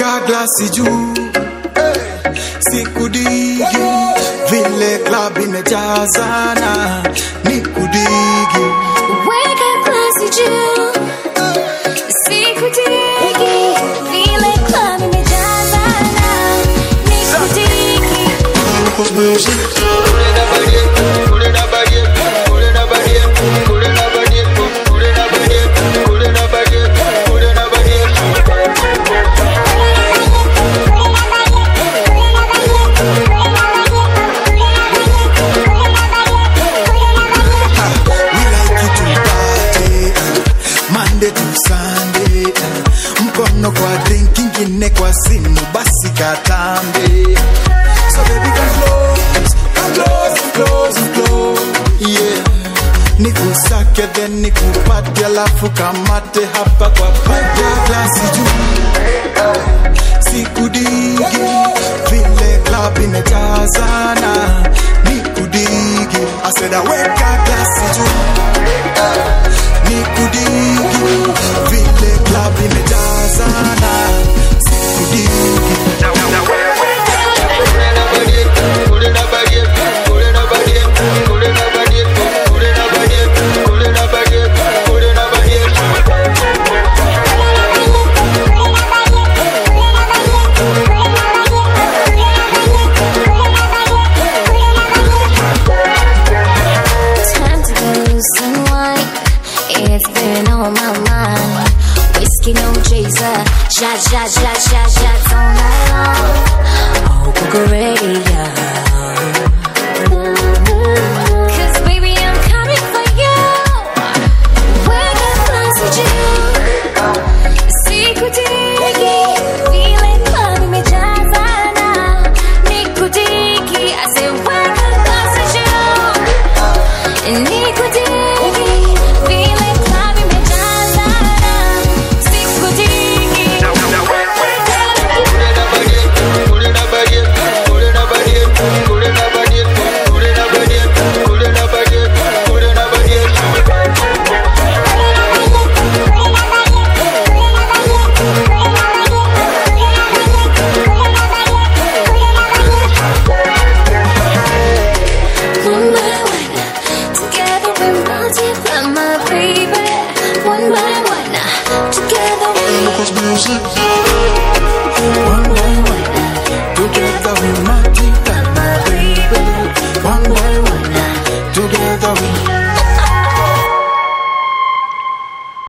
weka glasi juu hey, sikudigi vile club imejazana nikudigi Weka glasi juu. Sikutiki. Vile club imejazana. Nikutiki. We like it to party uh, Monday to Sunday uh, mkono kwa drink ingine kwa simu basi katambe so baby come close come close come close come close yeah nikusake then nikupate alafu kamate hapa kwa pate glasi juu sikudigi vile club imejazana nikudigi aseda weka glasi juu nikudigi vile club imejazana sikudigi Time to lose and wine. It's been on my mind. Whiskey, no chaser. Shot, shot, shot, shot, shots all night long. Oh, Bulgaria. Cause baby, I'm coming for you. Wake up, glass with you. Sikutiki. Feeling club imejazana. Nikutiki. I said, wake up, glass with you. Nikutiki, vile club imejazana. Sikutiki. One by one, together we multiply, my baby. One by one, together we Cause music